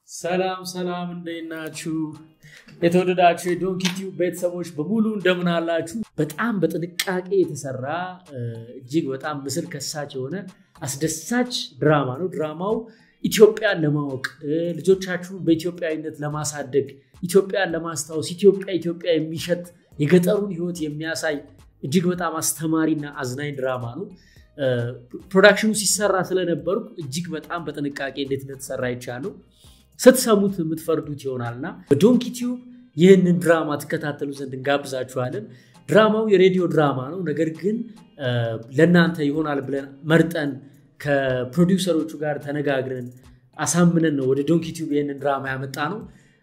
ሰላም ሰላም፣ እንዴት ናችሁ? የተወደዳችሁ የዶንኪ ቲዩብ ቤተሰቦች በሙሉ እንደምን አላችሁ? በጣም በጥንቃቄ የተሰራ እጅግ በጣም ምስል ከሳች የሆነ አስደሳች ድራማ ነው። ድራማው ኢትዮጵያን ለማወቅ ልጆቻችሁን በኢትዮጵያዊነት ለማሳደግ ኢትዮጵያን ለማስታወስ ኢትዮጵያ ኢትዮጵያ የሚሸት የገጠሩን ሕይወት የሚያሳይ እጅግ በጣም አስተማሪና አዝናኝ ድራማ ነው። ፕሮዳክሽኑ ሲሰራ ስለነበርኩ እጅግ በጣም በጥንቃቄ እንዴት እንደተሰራ ይቻለው ስትሰሙት የምትፈርዱት ይሆናልና በዶንኪ ቲዩብ ይህንን ድራማ ትከታተሉ ዘንድ እንጋብዛችኋለን። ድራማው የሬዲዮ ድራማ ነው። ነገር ግን ለእናንተ ይሆናል ብለን መርጠን ከፕሮዲውሰሮቹ ጋር ተነጋግረን አሳምነን ነው ወደ ዶንኪ ቲዩብ ይህንን ድራማ ያመጣ ነው።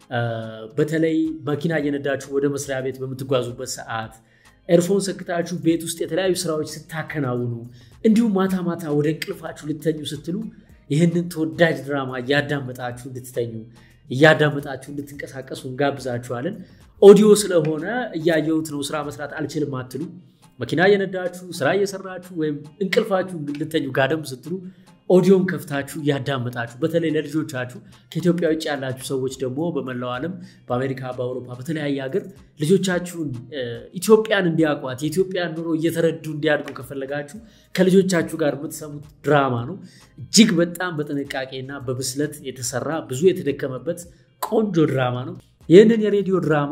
በተለይ መኪና እየነዳችሁ ወደ መስሪያ ቤት በምትጓዙበት ሰዓት ኤርፎን ሰክታችሁ ቤት ውስጥ የተለያዩ ስራዎች ስታከናውኑ እንዲሁም ማታ ማታ ወደ እንቅልፋችሁ ልተኙ ስትሉ ይህንን ተወዳጅ ድራማ እያዳመጣችሁ እንድትተኙ እያዳመጣችሁ እንድትንቀሳቀሱ እንጋብዛችኋለን። ኦዲዮ ስለሆነ እያየሁት ነው ስራ መስራት አልችልም አትሉ። መኪና እየነዳችሁ ስራ እየሰራችሁ ወይም እንቅልፋችሁ ልተኙ ጋደም ስትሉ ኦዲዮን ከፍታችሁ እያዳመጣችሁ በተለይ ለልጆቻችሁ ከኢትዮጵያ ውጭ ያላችሁ ሰዎች ደግሞ በመላው ዓለም በአሜሪካ፣ በአውሮፓ በተለያየ ሀገር ልጆቻችሁን ኢትዮጵያን እንዲያውቋት የኢትዮጵያን ኑሮ እየተረዱ እንዲያድጉ ከፈለጋችሁ ከልጆቻችሁ ጋር የምትሰሙት ድራማ ነው። እጅግ በጣም በጥንቃቄና በብስለት የተሰራ ብዙ የተደከመበት ቆንጆ ድራማ ነው። ይህንን የሬዲዮ ድራማ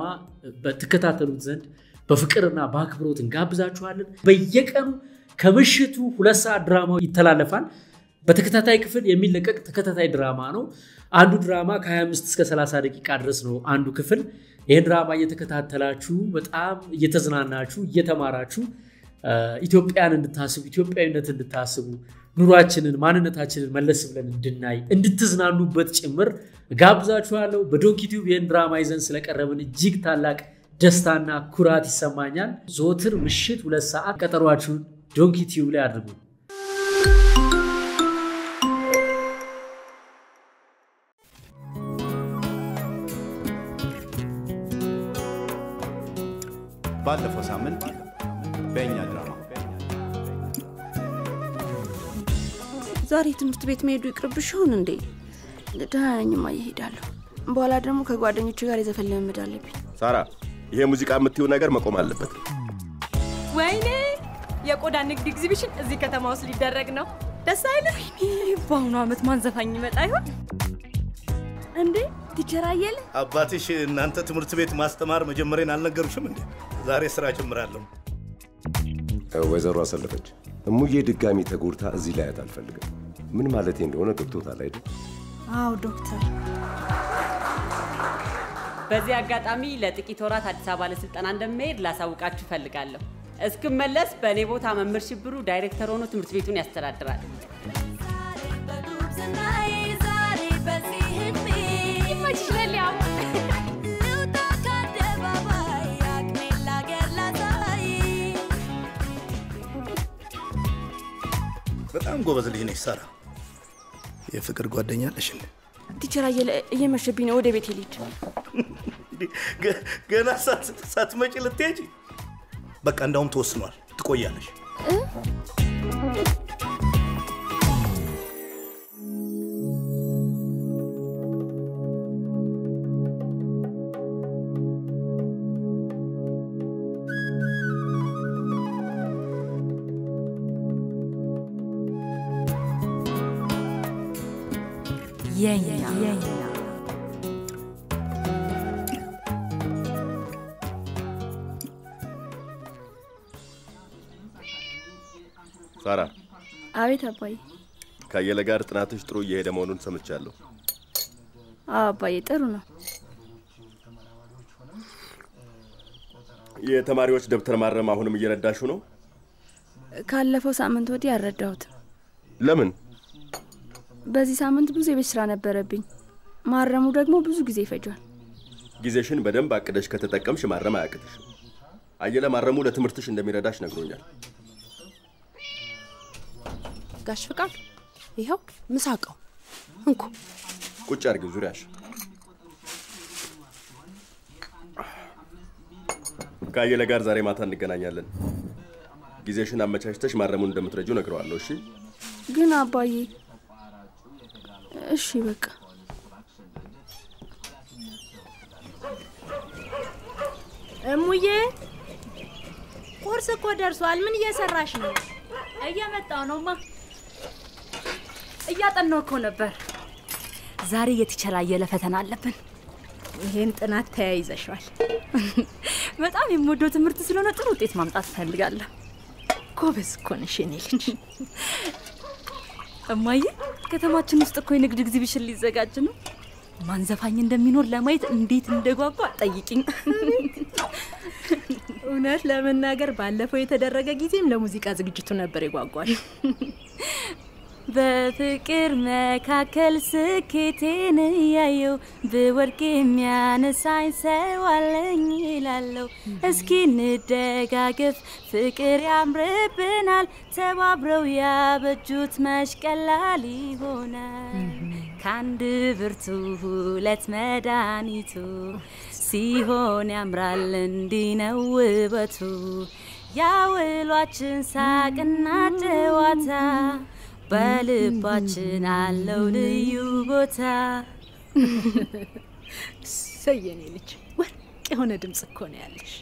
ትከታተሉት ዘንድ በፍቅርና በአክብሮት እንጋብዛችኋለን። በየቀኑ ከምሽቱ ሁለት ሰዓት ድራማው ይተላለፋል። በተከታታይ ክፍል የሚለቀቅ ተከታታይ ድራማ ነው። አንዱ ድራማ ከ25 እስከ 30 ደቂቃ ድረስ ነው አንዱ ክፍል። ይህን ድራማ እየተከታተላችሁ በጣም እየተዝናናችሁ እየተማራችሁ ኢትዮጵያን እንድታስቡ ኢትዮጵያዊነት እንድታስቡ ኑሯችንን ማንነታችንን መለስ ብለን እንድናይ እንድትዝናኑበት ጭምር ጋብዛችኋለሁ። በዶንኪ ቲዩብ ይህን ድራማ ይዘን ስለቀረብን እጅግ ታላቅ ደስታና ኩራት ይሰማኛል። ዘወትር ምሽት ሁለት ሰዓት ቀጠሯችሁን ዶንኪ ቲዩብ ላይ አድርጉ። ባለፈው ሳምንት በእኛ ድራማ ዛሬ ትምህርት ቤት መሄዱ ይቅርብሽ ይሆን እንዴ? ደህና ነኝማ እየሄዳለሁ። በኋላ ደግሞ ከጓደኞቹ ጋር የዘፈን ልምምድ አለብኝ። ሳራ፣ ይሄ ሙዚቃ የምትይው ነገር መቆም አለበት። ወይኔ የቆዳ ንግድ ኤግዚቢሽን እዚህ ከተማ ውስጥ ሊደረግ ነው። ደስ አይልም? በአሁኑ ዓመት ማን ዘፋኝ ይመጣ ይሆን እንዴ? ቲቸር አየለ አባትሽ እናንተ ትምህርት ቤት ማስተማር መጀመሪያን አልነገሩሽም እንዴ? ዛሬ ስራ ጀምራለሁ። ወይዘሮ አሰለፈች፣ እሙዬ ድጋሚ ተጎድታ እዚህ ላያት አልፈልግም። ምን ማለቴ እንደሆነ ገብቶታል አይደል? አዎ ዶክተር። በዚህ አጋጣሚ ለጥቂት ወራት አዲስ አበባ ለስልጠና እንደሚሄድ ላሳውቃችሁ እፈልጋለሁ። እስክመለስ በእኔ ቦታ መምህር ሽብሩ ዳይሬክተር ሆኖ ትምህርት ቤቱን ያስተዳድራል። በጣም ጎበዝ ልጅ ነች ሳራ። የፍቅር ጓደኛ አለሽ እንዴ? ቲቸር አየለ እየመሸብኝ ነው፣ ወደ ቤት ልሂድ። ገ- ገና ሳት- ሳትመጪ ልትሄጂ? በቃ እንዳውም ተወስኗል፣ ትቆያለሽ። ሳራ፣ አቤት አባዬ። ከአየለ ጋር ጥናትሽ ጥሩ እየሄደ መሆኑን ሰምቻለሁ። አዎ አባዬ፣ ጥሩ ነው። የተማሪዎች ደብተር ማረም አሁንም እየረዳሽው ነው? ካለፈው ሳምንት ወዲህ አልረዳሁትም። ለምን? በዚህ ሳምንት ብዙ የቤት ስራ ነበረብኝ። ማረሙ ደግሞ ብዙ ጊዜ ይፈጇል። ጊዜሽን በደንብ አቅደሽ ከተጠቀምሽ ማረም አያቅትሽም። አየለ ማረሙ ለትምህርትሽ እንደሚረዳሽ ነግሮኛል። ጋሽ ፍቃድ ይኸው ምሳቀው እንኩ ቁጭ አድርጊው ዙሪያሽ። ከአየለ ጋር ዛሬ ማታ እንገናኛለን። ጊዜሽን አመቻችተሽ ማረሙን እንደምትረጂው ነግረዋለሁ። እሺ? ግን አባዬ እሺ በቃ እሙዬ ቁርስ እኮ ደርሷል። ምን እየሰራሽ ነው? እየመጣው ነውማ። እያጠናው እኮ ነበር። ዛሬ የተቸላየለ ፈተና አለብን። ይሄን ጥናት ተያይዘሻል። በጣም የምወደው ትምህርት ስለሆነ ጥሩ ውጤት ማምጣት እፈልጋለሁ። ጎበዝ እኮ ነሽ የኔ ልጅ። እማዬ፣ ከተማችን ውስጥ እኮ የንግድ ኤግዚቢሽን ሊዘጋጅ ነው። ማን ዘፋኝ እንደሚኖር ለማየት እንዴት እንደጓጓ ጠይቂኝ። እውነት ለመናገር ባለፈው የተደረገ ጊዜም ለሙዚቃ ዝግጅቱ ነበር የጓጓሽ። በፍቅር መካከል ስኬቴን እያየው ብወድቅ የሚያነሳኝ ሰው አለኝ ይላለው። እስኪ እንደጋገፍ፣ ፍቅር ያምርብናል። ተባብረው ያበጁት መች ቀላል ይሆናል። ከአንድ ብርቱ ሁለት መድኃኒቱ ሲሆን ያምራል እንዲህ ነው ውበቱ። ያውሏችን ሳቅና ጨዋታ በልባችን አለው ልዩ ቦታ። ሰየኔ ልጅ ወርቅ የሆነ ድምፅ እኮ ነው ያለሽ።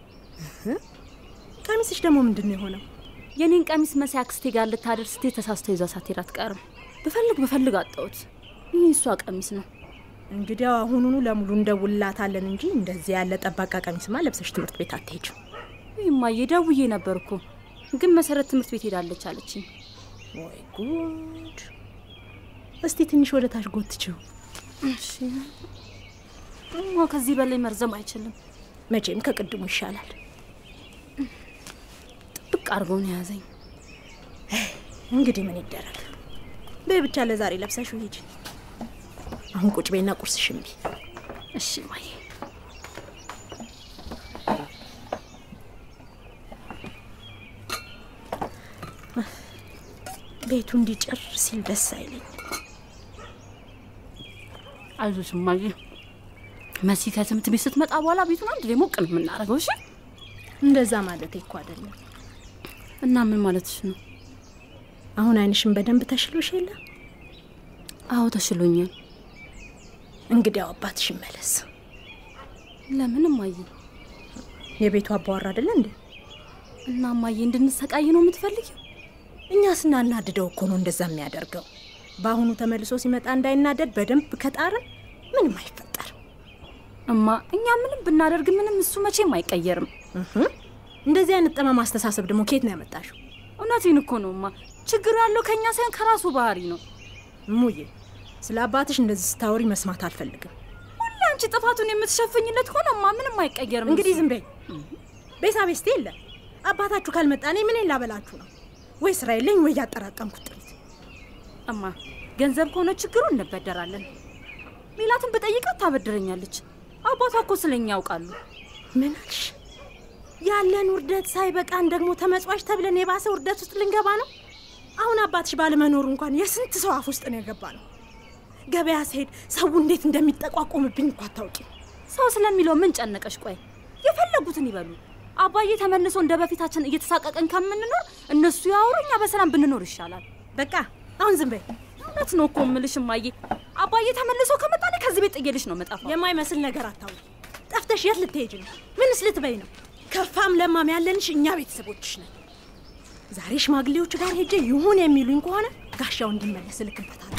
ቀሚስሽ ደግሞ ምንድን ነው የሆነው? የኔን ቀሚስ መሲ አክስቴ ጋር ልታደርስ ስትሄድ ተሳስቶ ይዛ ሳትሄድ አትቀርም። ብፈልግ ብፈልግ አጣሁት። ይህ እሷ ቀሚስ ነው። እንግዲያው አሁኑኑ ለሙሉ እንደውላታለን እንጂ እንደዚህ ያለ ጠባቃ ቀሚስማ ለብሰሽ ትምህርት ቤት አትሄጅም። ይማዬ ደውዬ ነበር እኮ ግን መሰረት ትምህርት ቤት ሄዳለች አለችኝ። ወይ ጉድ! እስቲ ትንሽ ወደ ታች ጎትችው። እሺ እማ ከዚህ በላይ መርዘም አይችልም። መቼም ከቅድሙ ይሻላል። ጥብቅ አድርጎ ነው የያዘኝ። እንግዲህ ምን ይደረግ። በይ ብቻ ለዛሬ ለብሰሽው ሂጂ። አሁን ቁጭ በይና ቁርስሽን ብይ። እሺ ማዬ። ቤቱ እንዲጭር ሲል ደስ አይለኝ። አይዞሽ እማዬ። መሲ ከትምህርት ቤት ስትመጣ በኋላ ቤቱን አንድ ላይ ሞቅ ነው የምናደርገው። እሺ እንደዛ ማለት እኮ አይደለም። እና ምን ማለትሽ ነው? አሁን አይንሽን በደንብ ተሽሎሽ የለ? አዎ ተሽሎኛል። እንግዲያው አባትሽ ይመለስ። ለምን እማዬ? የቤቱ አባወራ አይደለ እንዴ? እና እማዬ እንድንሰቃይ ነው የምትፈልጊው? እኛ ስናናድደው እኮ ነው እንደዛ የሚያደርገው። በአሁኑ ተመልሶ ሲመጣ እንዳይናደድ በደንብ ከጣርን ምንም አይፈጠርም። እማ እኛ ምንም ብናደርግ ምንም እሱ መቼም አይቀየርም። እንደዚህ አይነት ጠማማ አስተሳሰብ ደግሞ ከየት ነው ያመጣሽው? እውነቴን እኮ ነው እማ። ችግሩ ያለው ከእኛ ሳይሆን ከራሱ ባህሪ ነው። እሙዬ፣ ስለ አባትሽ እንደዚህ ስታወሪ መስማት አልፈልግም። ሁሌ አንቺ ጥፋቱን የምትሸፍኝለት ከሆነ እማ ምንም አይቀየርም። እንግዲህ እሱ። ዝም በይ። ቤሳ ቤስቴ የለ አባታችሁ ካልመጣ እኔ ምን ላበላችሁ ነው? ወይ ስራ የለኝ ወይ ያጠራቀምኩት ጥሪት። እማ ገንዘብ ከሆነ ችግሩ እንበደራለን። ሜላትን በጠይቃት ታበድረኛለች። አባቷ እኮ ስለኛ ያውቃሉ። ምን አልሽ? ያለን ውርደት ሳይበቃን ደግሞ ተመጽዋች ተብለን የባሰ ውርደት ውስጥ ልንገባ ነው። አሁን አባትሽ ባለመኖሩ እንኳን የስንት ሰው አፍ ውስጥ ነው የገባ ነው። ገበያ ስሄድ ሰው እንዴት እንደሚጠቋቆምብኝ እኮ አታውቂም። ሰው ስለሚለው ምን ጨነቀሽ? ቆይ የፈለጉትን ይበሉ። አባዬ ተመልሶ እንደ በፊታችን እየተሳቀቀን ከምንኖር እነሱ ያወሩ፣ እኛ በሰላም ብንኖር ይሻላል። በቃ አሁን ዝም በይ። እውነት ነው እኮ እምልሽ እማዬ። አባዬ ተመልሶ ከመጣ እኔ ከዚህ ቤት ጥዬልሽ ነው መጣፋ። የማይመስል ነገር አታውሪ። ጠፍተሽ የት ልትሄጅ ነው? ምንስ ልትበይ ነው? ከፋም ለማም ያለንሽ እኛ ቤተሰቦችሽ ነን። ዛሬ ሽማግሌዎች ጋር ሄጄ ይሁን የሚሉኝ ከሆነ ጋሻው እንዲመለስ እልክበታለሁ።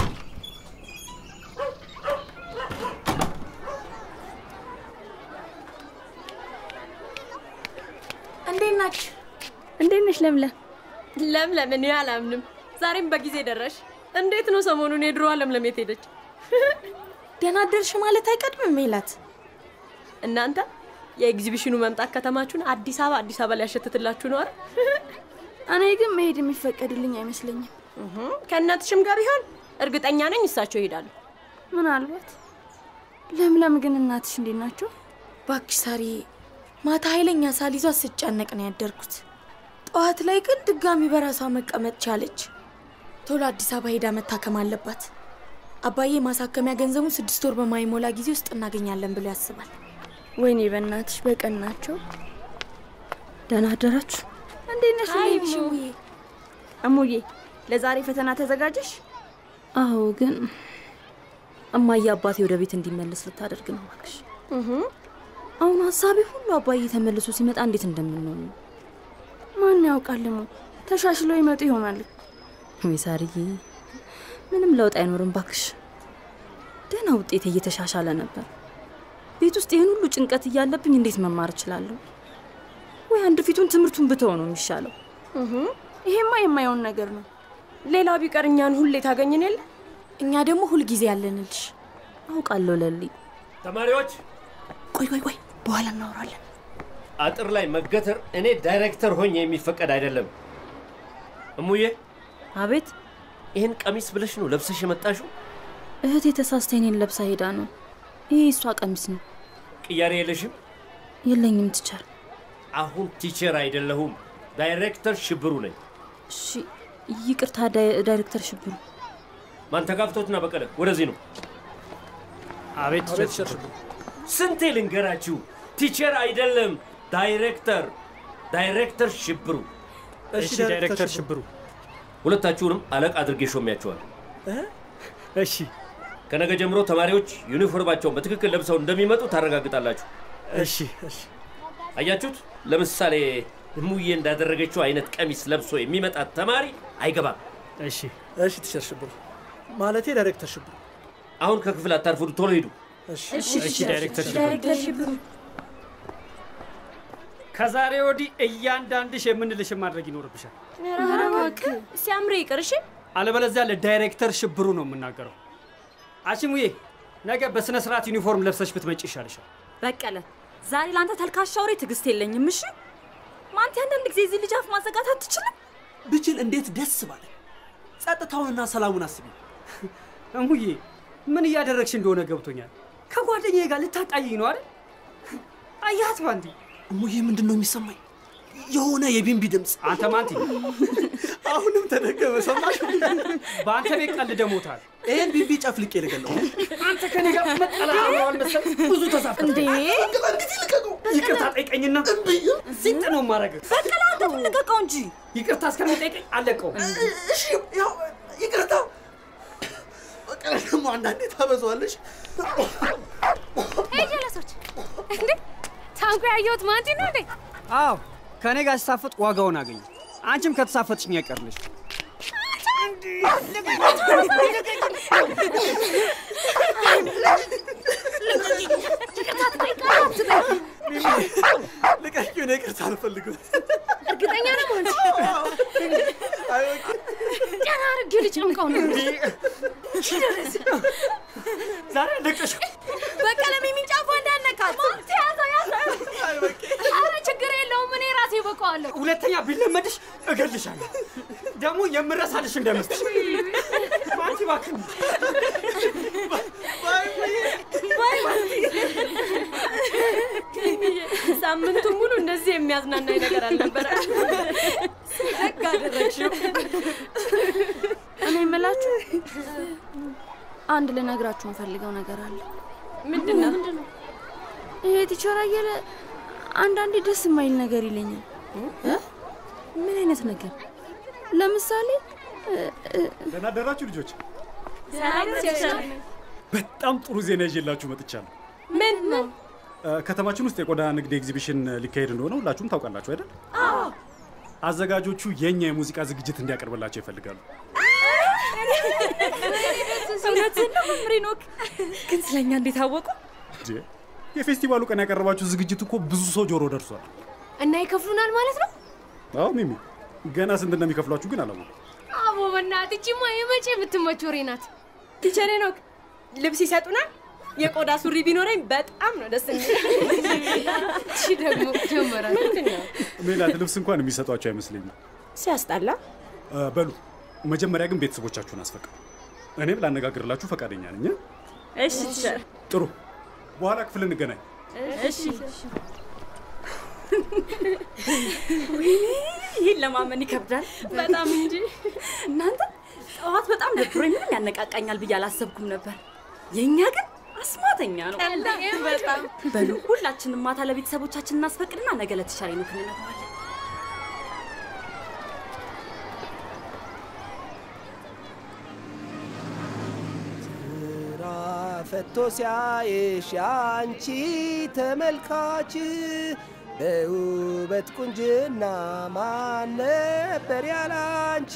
እንዴት ናችሁ? እንዴት ነሽ ለምለም? ለምለም እኔ አላምንም። ዛሬም በጊዜ ደረሽ። እንዴት ነው ሰሞኑን የድሮዋ ለምለም የት ሄደች? ደህና አደርሽ ማለት አይቀድምም ሜላት። እናንተ የኤግዚቢሽኑ መምጣት ከተማችሁን አዲስ አበባ አዲስ አበባ ሊያሸትትላችሁ ነው አይደል? እኔ ግን መሄድ የሚፈቀድልኝ አይመስለኝም። ከእናትሽም ጋር ቢሆን እርግጠኛ ነኝ እሳቸው ይሄዳሉ። ምናልባት ለምለም ግን እናትሽ እንዴት ናቸው? ባክሽ ሳሪ፣ ማታ ኃይለኛ ሳል ይዟት ስጨነቅ ነው ያደርኩት። ጠዋት ላይ ግን ድጋሚ በራሷ መቀመጥ ቻለች። ቶሎ አዲስ አበባ ሄዳ መታከም አለባት። አባዬ ማሳከሚያ ገንዘቡን ስድስት ወር በማይሞላ ጊዜ ውስጥ እናገኛለን ብሎ ያስባል። ወይኔ በእናትሽ በቀን ናቸው። ደህና አደራችሁ። እንዴት ነሽ? አይ ልጅ እሙ። እሙዬ? እሙዬ ለዛሬ ፈተና ተዘጋጀሽ? አዎ፣ ግን እማዬ አባቴ ወደ ቤት እንዲመለስ ልታደርግ ነው እባክሽ። አሁን ሀሳቤ ሁሉ አባዬ ተመልሶ ሲመጣ እንዴት እንደምንሆን ነው። ማን ያውቃል? ሞ ተሻሽለው ይመጡ ይሆናል። ወይ ሳርዬ፣ ምንም ለውጥ አይኖርም ባክሽ። ደህና ውጤት እየተሻሻለ ነበር። ቤት ውስጥ ይህን ሁሉ ጭንቀት እያለብኝ እንዴት መማር እችላለሁ? ወይ አንድ ፊቱን ትምህርቱን ብተው ነው የሚሻለው። ይሄማ የማየውን ነገር ነው። ሌላው ቢቀር እኛን ሁሌ ታገኝን የለ እኛ ደግሞ ሁልጊዜ ያለንልሽ። አውቃለሁ ለሊ። ተማሪዎች ቆይ ቆይ ቆይ፣ በኋላ እናወራለን። አጥር ላይ መገተር እኔ ዳይሬክተር ሆኜ የሚፈቀድ አይደለም። እሙዬ፣ አቤት። ይህን ቀሚስ ብለሽ ነው ለብሰሽ የመጣሽው? እህቴ ተሳስታ እኔን ለብሳ ሄዳ ነው። ይሄ እሷ ቀሚስ ነው። ቅያሬ የለሽም? የለኝም ትቻል። አሁን ቲቸር አይደለሁም፣ ዳይሬክተር ሽብሩ ነኝ። እሺ ይቅርታ ዳይ- ዳይሬክተር ሽብሩ። ማንተጋፍቶትና በቀለ ወደዚህ ነው። አቤት ቲቸር ሽብሩ። ስንቴ ልንገራችሁ፣ ቲቸር አይደለም ዳይሬክተር፣ ዳይሬክተር ሽብሩ። እሺ ዳይሬክተር ሽብሩ። ሁለታችሁንም አለቃ አድርጌ ሾሚያችኋል። እሺ ከነገ ጀምሮ ተማሪዎች ዩኒፎርማቸውን በትክክል ለብሰው እንደሚመጡ ታረጋግጣላችሁ። እሺ እሺ። አያችሁት? ለምሳሌ እሙዬ እንዳደረገችው አይነት ቀሚስ ለብሶ የሚመጣ ተማሪ አይገባም። እሺ እሺ ቲቸር ሽብሩ ማለቴ ዳይሬክተር ሽብሩ። አሁን ከክፍል አታርፉዱ፣ ቶሎ ሂዱ። እሺ እሺ ዳይሬክተር ሽብሩ። ዳይሬክተር ሽብሩ ከዛሬ ወዲህ እያንዳንድሽ የምንልሽን ማድረግ ይኖርብሻል። ኧረ እባክህ ሲያምር ይቅር እሺ። አለበለዚያ ለዳይሬክተር ሽብሩ ነው የምናገረው። አሽሙዬ ነገ በስነ ስርዓት ዩኒፎርም ለብሰሽ ብትመጪ ይሻልሻል። በቀለ፣ ዛሬ ለአንተ ተልካሻ ወሬ ትዕግስት የለኝም። እሺ ማንቲ፣ አንዳንድ ጊዜ እዚህ ልጅ አፍ ማዘጋት አትችልም? ብችል እንዴት ደስ ባለ። ጸጥታውንና ሰላሙን አስቢ። እሙዬ ምን እያደረግሽ እንደሆነ ገብቶኛል። ከጓደኛዬ ጋር ልታጣይኝ ነው አይደል? አያት ማንቲ። እሙዬ ምንድን ነው የሚሰማኝ? የሆነ የቢንቢ ድምፅ። አንተ ማንቲ፣ አሁንም ተደገመ። ሰማሽ? በአንተ ቤት ቀልደ ሞታል። ይህን ቢንቢ ጨፍልቄ ልገለው። አንተ ከኔ ጋር መጠላት አብረዋል መሰል ብዙ ተሳፍተ እንዴ! ይቅርታ ጠይቀኝና ሲጥ ነው ማድረግ። በቀለ፣ አንተ ልቀቀው እንጂ። ይቅርታ እስከሚጠይቀኝ አለቀው። እሺ ያው ይቅርታ። በቀለ ደግሞ አንዳንዴ ታበዛዋለሽ። ሄይ ጀለሶች፣ እንዴ ታንኩ ያየሁት ማንቲ ነው እንዴ? አዎ ከኔ ጋር ሲሳፈጥ ዋጋውን አገኘ። አንቺም ከተሳፈጥሽኝ አይቀርልሽ። ልቀቂው፣ እኔ ይቅርታ አልፈልግም። እርግጠኛ ነው ማንቲ? ደህና አድርጌ ልጨምቀው ነው። ዛሬ አለቀሽ። በቀለ ሚሚን ጫፏ እንዳነካት ማንቲ ያዘው ያዘው። ኧረ ችግር የለውም እኔ ራሴ በቀዋለሁ። ሁለተኛ ቢለመድሽ እገልሻለሁ። ደግሞ የምረሳልሽ እንዳይመስልሽ። ማንቲ እባክህ ሳምንቱን ሙሉ እንደዚህ የሚያዝናናኝ ነገር አልነበረ። ደግ አደረግሽው። እኔ የምላችሁ አንድ ልነግራችሁ የምፈልገው ነገር አለ። ምንድን ነው? ይሄ ቲቸር አየለ አንዳንዴ ደስ የማይል ነገር ይለኛል። ምን አይነት ነገር? ለምሳሌ ደህና አደራችሁ ልጆች። ሰላም ቲቸር። በጣም ጥሩ ዜና ይዤላችሁ መጥቻለሁ። ምን ነው? እ፣ ከተማችን ውስጥ የቆዳ ንግድ ኤግዚቢሽን ሊካሄድ እንደሆነ ሁላችሁም ታውቃላችሁ አይደል? አዎ። አዘጋጆቹ የእኛ የሙዚቃ ዝግጅት እንዲያቀርብላቸው ይፈልጋሉ። እውነትህን ነው መምሬ ኖክ። ግን ስለኛ እንዴት አወቁ? እንዴ፣ የፌስቲቫሉ ቀን ያቀረባችሁ ዝግጅት እኮ ብዙ ሰው ጆሮ ደርሷል። እና ይከፍሉናል ማለት ነው? አዎ ሚሚ፣ ገና ስንት እንደሚከፍሏችሁ ግን አላወኩም። አቦ በእናትህ ይቺማ የመቼ የምትመች ወሬ ናት። ቲቸር ሄኖክ ልብስ ይሰጡናል። የቆዳ ሱሪ ቢኖረኝ በጣም ነው ደስ የሚል። እሺ ደግሞ ጀመራል። ምንድን ነው? ሜላት ልብስ እንኳን የሚሰጧቸው አይመስለኝም። ሲያስጠላ። እ፣ በሉ መጀመሪያ ግን ቤተሰቦቻችሁን አስፈቅዱ። እኔም ላነጋግርላችሁ ፈቃደኛ ነኝ። እ? እሺ ቲቸር። ጥሩ፣ በኋላ ክፍል እንገናኝ። እሺ ወይኔ ይህን ለማመን ይከብዳል በጣም እንጂ። እናንተ ጠዋት በጣም ደብሮኝ ምንም ያነቃቃኛል ብዬ አላሰብኩም ነበር። የእኛ ግን አስማተኛ ነው። በጣም በሉ ሁላችንም ማታ ለቤተሰቦቻችን እናስፈቅድና ነገ ለተሻለ ነው እንነግረዋለን። ራፊ ፈቶ ሲያይሽ ያንቺ ተመልካች በውበት ቁንጅና ማን ነበር ያላንቺ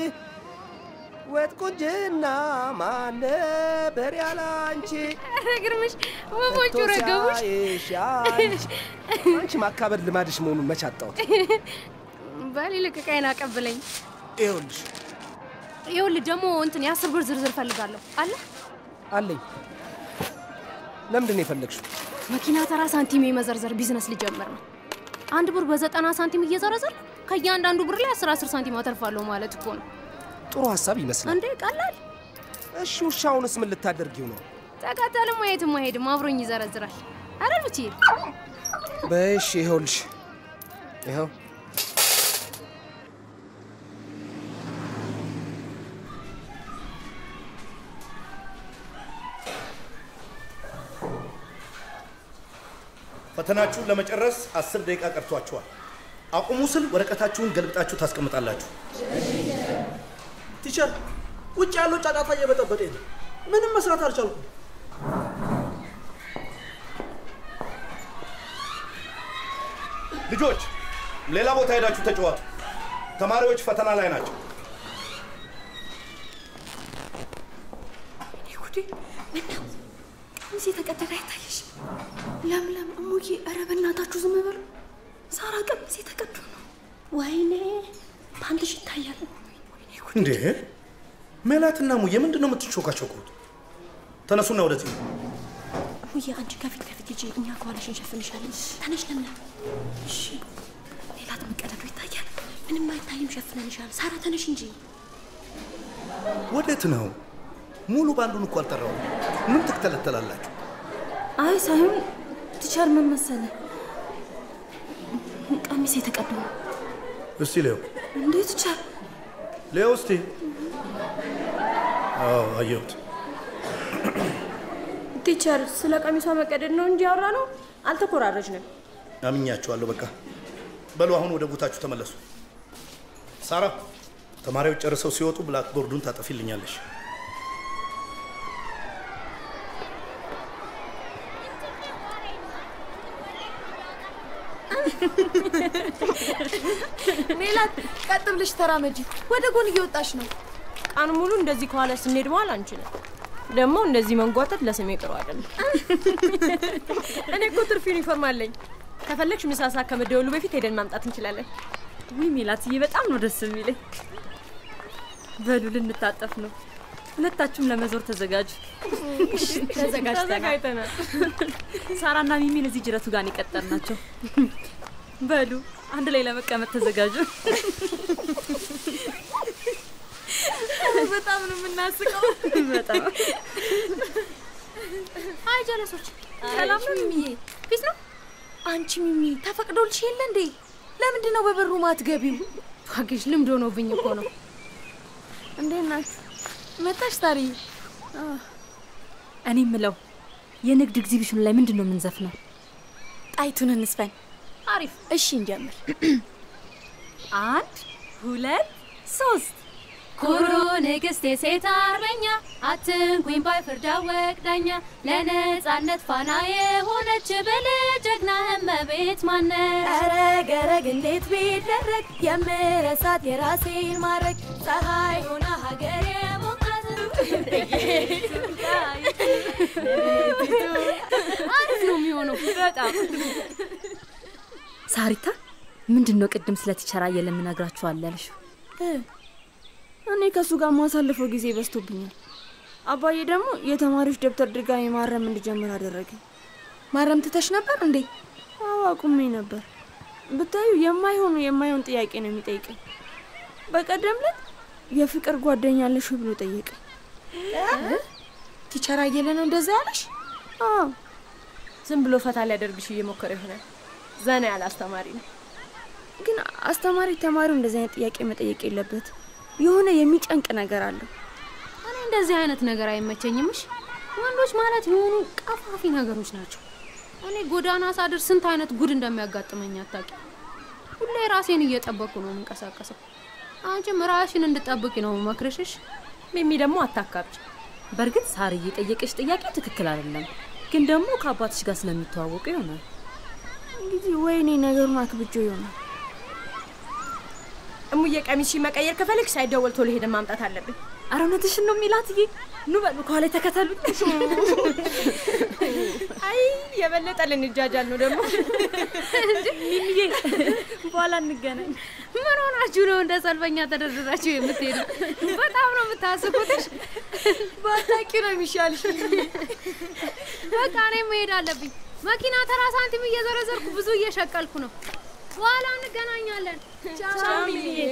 ወጥ ቁንጅና ማን ነበር ያላንቺ ኧረ ግርምሽ ወፎቹ ረገቡሽ። ሲያይሽ ያንቺ አንቺ ማካበድ ልማድሽ መሆኑን መች አጣሁት። በል ይልቅ ዕቃዬን አቀብለኝ። ይኸውልሽ ይኸውልህ ደግሞ እንትን የአስር ብር ዝርዝር ፈልጋለሁ አለ አለኝ። ለምንድን ነው የፈለግሽው? መኪና ተራ ሳንቲም የመዘርዘር ቢዝነስ ሊጀምር ነው። አንድ ብር በዘጠና ሳንቲም እየዘረዘር ከእያንዳንዱ ብር ላይ አስር አስር ሳንቲም አተርፋለሁ ማለት እኮ ነው። ጥሩ ሀሳብ ይመስላል። እንዴ ቀላል። እሺ ውሻውንስ ምን ልታደርጊው ነው? ተከተልም የትም አይሄድም፣ አብሮኝ ይዘረዝራል። አረ ልቼ በሽ ይኸውልሽ፣ ይኸው ፈተናችሁን ለመጨረስ አስር ደቂቃ ቀርቷችኋል። አቁሙ ስል ወረቀታችሁን ገልብጣችሁ ታስቀምጣላችሁ። ቲቸር፣ ውጭ ያለው ጫጫታ እየበጠበጠኝ ነው። ምንም መስራት አልቻልኩም። ልጆች ሌላ ቦታ ሄዳችሁ ተጫዋቱ። ተማሪዎች ፈተና ላይ ናቸው። ይሁዲ ምነው ሚዜ ተቀደደ አይታየሽ? ለምለም እሙዬ፣ ኧረ በእናታችሁ ዝም በሉ። ሳራ ቀሚስ የተቀዱ ነው። ወይኔ ፓንትሽ ይታያል። እንዴ ሜላትና ሙዬ ምንድን ነው የምትሾካሾኩት? ተነሱና ወደዚህ ነው። ሙዬ አንቺ ከፊት ከፊት ሂጂ፣ እኛ ከኋላሽ እንሸፍንሻለን። ተነሽ ለምለም። እሺ ሜላት መቀደዱ ይታያል። ምንም አይታይም፣ ሸፍነንሻል። ሳራ ተነሽ እንጂ። ወዴት ነው? ሙሉ ባንዱን እኮ አልጠራውም። ምን ትክተለተላላችሁ? አይ ሳይሆን ቲቸር ምን መሰለ ቀሚስ የተቀዱ ነው። እስቲ ሌው እንዴ ቲቸር ሌው እስቲ። አዎ አየሁት። ቲቸር ስለ ቀሚሷ መቀደድ ነው እንጂ ያወራ ነው አልተኮራረጅንም። አምኛችኋለሁ። በቃ በሉ አሁን ወደ ቦታችሁ ተመለሱ። ሳራ ተማሪዎች ጨርሰው ሲወጡ ብላክቦርዱን ታጠፊልኛለሽ። ሜላት ቀጥ ብለሽ ተራመጂ። ወደ ጎን እየወጣሽ ነው። ቀን ሙሉ እንደዚህ ከኋላ ስንሄድ መዋል አንችልም። ደግሞ እንደዚህ መንጓተት ለስሜ ጥሩ አይደለም። እኔ እኮ ትርፍ ዩኒፎርም አለኝ። ከፈለግሽ ምሳ ሰዓት ከመደወሉ በፊት ሄደን ማምጣት እንችላለን። ውይ ሜላትዬ፣ በጣም ነው ደስ የሚለኝ። በሉ ልንታጠፍ ነው። ሁለታችሁም ለመዞር ተዘጋጁ። ተዘጋጅተናል። ሳራና ሚሚን እዚህ ጅረቱ ጋር የቀጠር ናቸው። በሉ አንድ ላይ ለመቀመጥ ተዘጋጁ። በጣም ነው የምናስቀው። በጣም አይ ጀለሶች፣ ሰላም ነው ሚሚዬ? ፊት ነው አንቺ ሚሚ፣ ተፈቅዶልሽ የለ እንዴ? ለምንድን ነው በበሩ ማትገቢው? እባክሽ ልምድ ሆኖብኝ እኮ ነው። እንዴት ናችሁ? መጣሽ ታሪ? እኔ ምለው የንግድ ኤግዚቢሽኑ ላይ ምንድን ነው የምንዘፍነው? ጣይቱን እንስፈን። አሪፍ። እሺ እንጀምር። አንድ ሁለት ሶስት ኩሩ ንግስት የሴት አርበኛ አትንኩኝ ባይ ፍርድ አወቅ ዳኛ ለነጻነት ፋና የሆነች ብልህ ጀግና እመቤት ማነች? ኧረ ገረግ እንዴት ቢደረግ የምረሳት የራሴን ማድረግ ፀሐይ ሆና ሀገር የሞቃት አሪፍ ነው የሚሆነው በጣም ሳሪታ ምንድን ነው ቅድም ስለ ቲቸር አየለ የምነግራችኋል ያልሽው? እኔ ከእሱ ጋር ማሳልፈው ጊዜ በዝቶብኛል። አባዬ ደግሞ የተማሪዎች ደብተር ድጋሚ ማረም እንድጀምር አደረገ። ማረም ትተሽ ነበር እንዴ? አዎ አቁሜ ነበር። ብታዩ የማይሆኑ የማይሆን ጥያቄ ነው የሚጠይቀኝ። በቀደም ዕለት የፍቅር ጓደኛ አለሽ ወይ ብሎ ጠየቀኝ። ቲቸር አየለ ነው እንደዛ ያለሽ? አዎ ዝም ብሎ ፈታ ሊያደርግሽ እየሞከረ ይሆናል። ዘና ያለ አስተማሪ ነው። ግን አስተማሪ ተማሪው እንደዚህ አይነት ጥያቄ መጠየቅ የለበት። የሆነ የሚጨንቅ ነገር አለው። እኔ እንደዚህ አይነት ነገር አይመቸኝምሽ። ወንዶች ማለት የሆኑ ቀፋፊ ነገሮች ናቸው። እኔ ጎዳና ሳድር ስንት አይነት ጉድ እንደሚያጋጥመኝ አታውቂ። ሁሌ ራሴን እየጠበቅኩ ነው የምንቀሳቀሰው። አንቺም ራሽን እንድጠብቂ ነው መክርሽሽ። ሚሚ ደግሞ አታካብጭ። በእርግጥ ሳርዬ የጠየቀች ጥያቄ ትክክል አይደለም፣ ግን ደግሞ ከአባትሽ ጋር ስለሚተዋወቁ ይሆናል። እንግዲህ ወይኔ ነገሩን አክብጆ ይሆናል። እሙዬ ቀሚስሽ መቀየር ከፈለግሽ ሳይደወል ቶሎ ሄደን ማምጣት አለብን። ኧረ እውነትሽን ነው ሚላትዬ። ኑ በሉ ከኋላ ተከተሉኝ። አይ የበለጠ ልንጃጃል ነው ደግሞ። ሚሚዬ በኋላ እንገናኝ። ምን ሆናችሁ ነው እንደ ሰልፈኛ ተደርድራችሁ የምትሄዱ? በጣም ነው የምታስቁትሽ። ባታውቂው ነው የሚሻልሽ። በቃ እኔም መሄድ አለብኝ። መኪና ተራ ሳንቲም እየዘረዘርኩ ብዙ እየሸቀልኩ ነው። በኋላ እንገናኛለን። ቻው ሚሚዬ።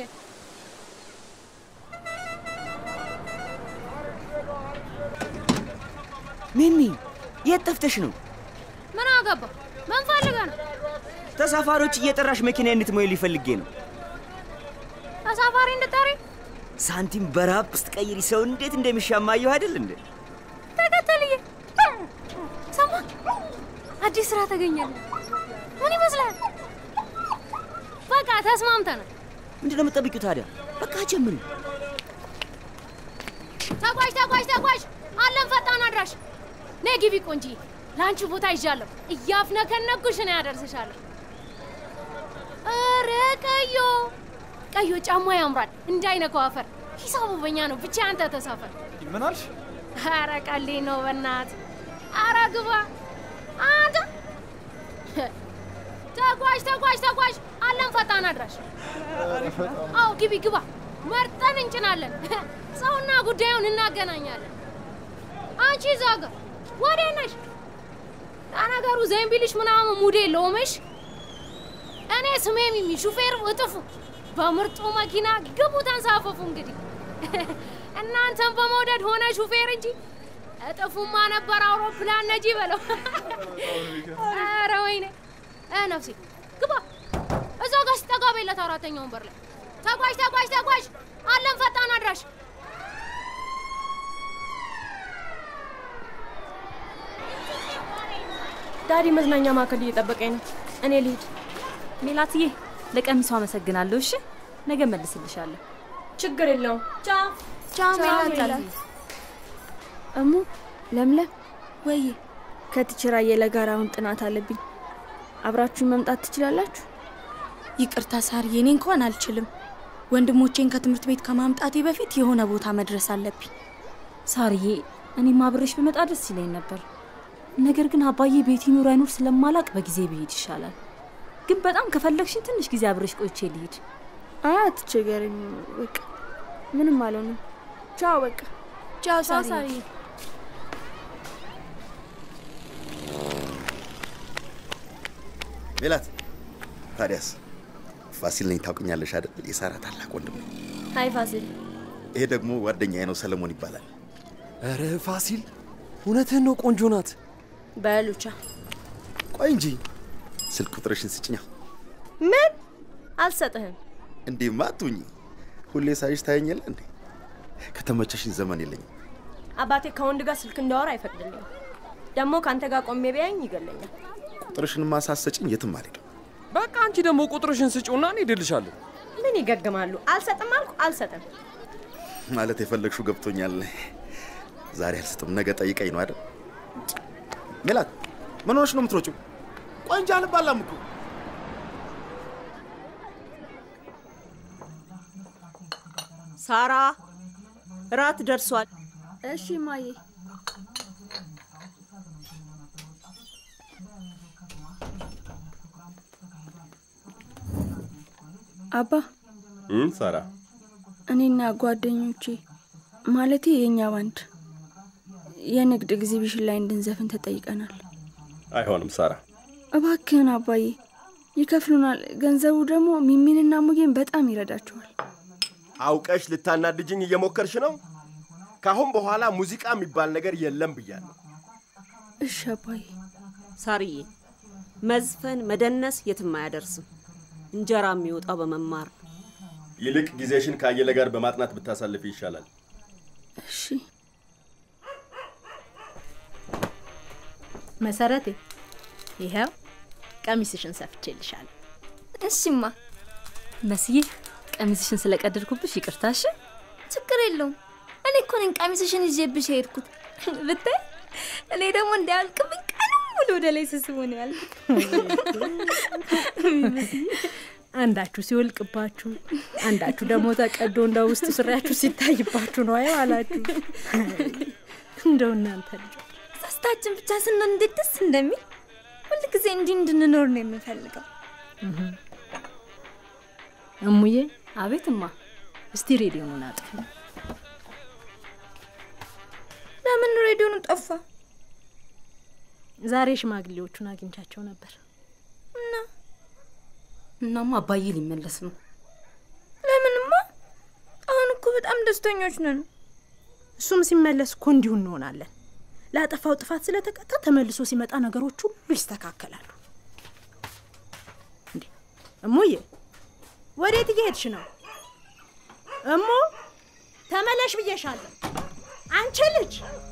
ሚሚ የት ጠፍተሽ ነው? ምን አገባ? ምን ፈልገህ ነው? ተሳፋሪዎች እየጠራሽ መኪና እንድትሞይል ፈልጌ ነው። ተሳፋሪ እንድጠሪ ሳንቲም በረሃብ ስትቀይሪ ሰው እንዴት እንደሚሻማየው አይደል እንዴ? ተከተልዬ። ሰማ፣ አዲስ ስራ ተገኘልን። ምን ይመስላል? በቃ ተስማምተናል። ምንድን ነው የምትጠብቂው ታዲያ? በቃ ጀምሪ። ተጓዥ ተጓዥ ተጓዥ፣ አለም ፈጣን አድራሽ። ነይ ግቢ ቆንጂ፣ ለአንቺ ቦታ ይዣለሁ። እያፍነከነኩሽ ነው ያደርስሻለሁ። ኧረ ቀዮ ቀዮ ጫማ ያምራል፣ እንዳይነካው አፈር። ሂሳቡ በኛ ነው፣ ብቻ አንተ ተሳፈር። ምን አልሽ? ኧረ ቀሌ ነው በናት። ኧረ ግባ አንተ። ተጓዥ ተጓዥ ተጓዥ፣ አለም ፈጣን አድራሽ። አዎ ግቢ ግባ፣ መርጠን እንጭናለን። ሰውና ጉዳዩን እናገናኛለን። አንቺ እዛ ጋር ወዴት ነሽ? ለነገሩ ዘንቢልሽ ምናምን ሙድ የለውምሽ። እኔ ስሜ ሚሚ፣ ሹፌሩ እጥፉ። በምርጡ መኪና ግቡ፣ ተንሳፈፉ። እንግዲህ እናንተን በመውደድ ሆነ ሹፌር እንጂ እጥፉማ ነበር አውሮፕላን ነጂ በለው። ኧረ ወይኔ እ ነፍሴ ግባ። እዛ ጋር ሲጠጋ በለት አራተኛ ወንበር ላይ ተጓዥ ተጓዥ ተጓዥ፣ አለም ፈጣን አድራሽ ዳዲ መዝናኛ ማዕከል እየጠበቀኝ ነው። እኔ ልሂድ። ሜላትዬ ለቀሚሱ አመሰግናለሁ። እሺ ነገ መልስልሻለሁ። ችግር የለውም። ቻው ቻው ሜላት። እሙ ለምለም፣ ወይ ከትችራ የለጋር አሁን ጥናት አለብኝ። አብራችሁን መምጣት ትችላላችሁ? ይቅርታ ሳርዬ፣ እኔ እንኳን አልችልም። ወንድሞቼን ከትምህርት ቤት ከማምጣቴ በፊት የሆነ ቦታ መድረስ አለብኝ። ሳርዬ፣ እኔም አብሬሽ ብመጣ ደስ ይለኝ ነበር። ነገር ግን አባዬ ቤት ይኑር አይኑር ስለማላቅ በጊዜ ብሄድ ይሻላል። ግን በጣም ከፈለግሽኝ ትንሽ ጊዜ አብሬሽ ቆይቼ ልሂድ። አትቸገረኝ። በቃ ምንም አልሆንም። ቻው። በቃ ቻው ሳርዬ። ሜላት፣ ታዲያስ ፋሲል ነኝ ታውቅኛለሽ አይደል? የሳራ ታላቅ ወንድም ነኝ። ሀይ ፋሲል። ይሄ ደግሞ ጓደኛዬ ነው፣ ሰለሞን ይባላል። ኧረ ፋሲል እውነትህን ነው፣ ቆንጆ ናት። በሉቻ ቆይ እንጂ ስልክ ቁጥርሽን ስጭኛ። ምን አልሰጥህም። እንዲህማ አትሁኝ። ሁሌ ሳይሽ ታየኛለ እንዴ? ከተመቸሽኝ ዘመን የለኝም። አባቴ ከወንድ ጋር ስልክ እንዳወራ አይፈቅድልኝም። ደግሞ ከአንተ ጋር ቆሜ ቢያኝ ይገለኛል። ቁጥርሽንማ ሳትሰጭኝ የትም አልሄድም። በቃ አንቺ ደግሞ ቁጥርሽን ስጪውና እኔ እድልሻለሁ። ምን ይገግማሉ? አልሰጥም አልኩ አልሰጥም። ማለት የፈለግሽው ገብቶኛል። ዛሬ አልሰጥም፣ ነገ ጠይቀኝ ነው አይደል? ሜላት ምን ሆነሽ ነው የምትሮጪው? ቆይ እንጂ አልባላም እኮ ሳራ እራት ደርሷል። እሺ ማዬ። አባ ሳራ እኔና ጓደኞቼ ማለቴ የእኛ ባንድ የንግድ ኤግዚቢሽን ላይ እንድንዘፍን ተጠይቀናል። አይሆንም ሳራ። እባክህን አባዬ፣ ይከፍሉናል። ገንዘቡ ደግሞ ሚሚንና ሙጌን በጣም ይረዳቸዋል። አውቀሽ ልታናድጅኝ እየሞከርሽ ነው። ካሁን በኋላ ሙዚቃ የሚባል ነገር የለም ብያለሁ። እሺ አባዬ። ሳርዬ፣ መዝፈን መደነስ የትም አያደርስም። እንጀራ የሚወጣው በመማር ነው። ይልቅ ጊዜሽን ከአየለ ጋር በማጥናት ብታሳልፍ ይሻላል። እሺ መሰረቴ፣ ይኸው ቀሚስሽን ሰፍቼልሻለሁ። እሺማ መስዬ፣ ቀሚስሽን ስለቀደድኩብሽ ይቅርታሽ። ችግር የለውም። እኔ እኮ ነኝ ቀሚስሽን ይዤብሽ የሄድኩት ብታይ። እኔ ደግሞ እንዳያልቅብኝ ቀን ሙሉ ወደ ላይ ስስቡ ነው ያልኩት። አንዳችሁ ሲወልቅባችሁ፣ አንዳችሁ ደግሞ ተቀዶ እንደ ውስጥ ስሪያችሁ ሲታይባችሁ ነው አየው አላችሁ። እንደው እናንተ ልጆች ሶስታችን ብቻ ስንሆን እንዴት ደስ እንደሚል ሁልጊዜ እንዲህ እንድንኖር ነው የምፈልገው። እሙዬ፣ አቤት እማ። እስቲ ሬዲዮኑን አጥፊ። ለምን ሬዲዮኑ ጠፋ? ዛሬ ሽማግሌዎቹን አግኝቻቸው ነበር። እና እናማ አባዬ ሊመለስ ነው። ለምንማ? አሁን እኮ በጣም ደስተኞች ነን። እሱም ሲመለስ እኮ እንዲሁ እንሆናለን። ላጠፋው ጥፋት ስለተቀጣ ተመልሶ ሲመጣ ነገሮች ሁሉ ይስተካከላሉ። እንዴ እሙዬ፣ ወዴት እየሄድሽ ነው? እሙ ተመለሽ ብዬሻለሁ። አንቺ ልጅ